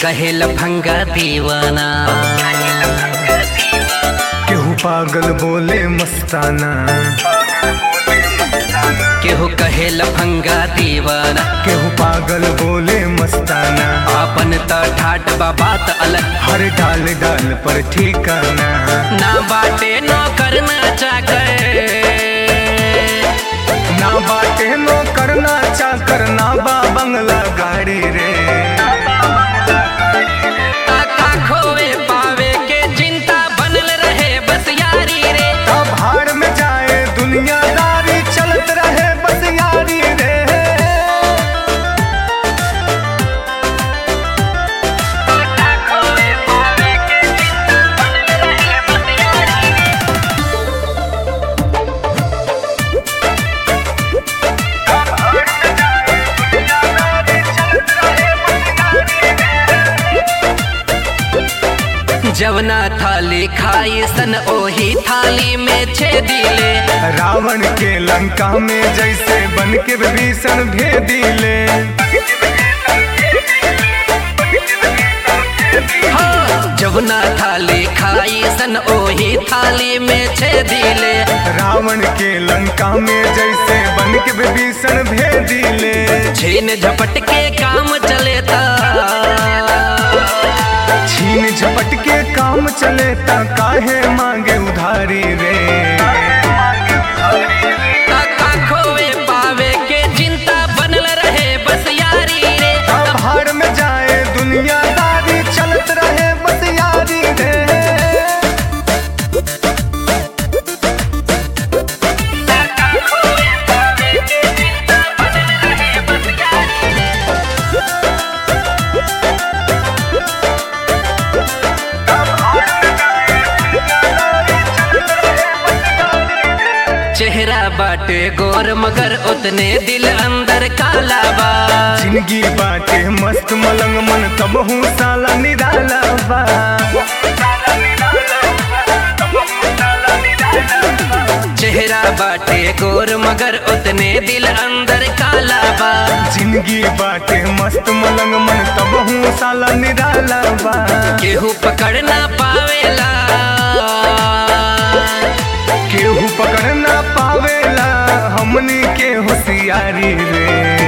कहे लफंगा दीवाना केहू पागल बोले मस्ताना केहू कहे लफंगा दीवाना केहू पागल बोले मस्ताना आपन त ठाट बा बात अलग हर डाल डाल पर ठिकाना ना बाटे नो करना चाकर ना बाटे नो करना चा करना बा बंगला गाड़ी रे ताका खोए पावे के चिंता बनल रहे बस यारी रे अब हार में जाए दुनियादारी चलत रहे बस यारी रे ताका खोए पावे के चिंता बनल रहे बस यारी रे जवना थाली खाई सन ओही थाली में छेदिले रावण के लंका में जैसे बन के विभीषण भेदिले हाँ, जवना थाली खाई सन ओही थाली में छेदिले रावण के लंका में जैसे बन के विभीषण भेदिले छीन झपट के काम चले था छीन झपट के काम चले ता काहे मांगे उधारी रे ताका खोए पावे के चिंता बनल रहे बस यारी रे अब हार में जाए दुनियादारी चलत रहे बस यारी रे ताका खोए पावे के चिंता बनल रहे बस यारी रे चेहरा बाटे गोर मगर उतने दिल अंदर काला बा जिंदगी बाटे मस्त मलंग मन तब हूँ साला निराला बा चेहरा बाटे गोर मगर उतने दिल अंदर काला बा जिंदगी बाटे मस्त मलंग मन तब हूँ साला निराला बा केहू पकड़ ना पावेला केहू पकड़ ना पावेला हमनी के होशियारी रे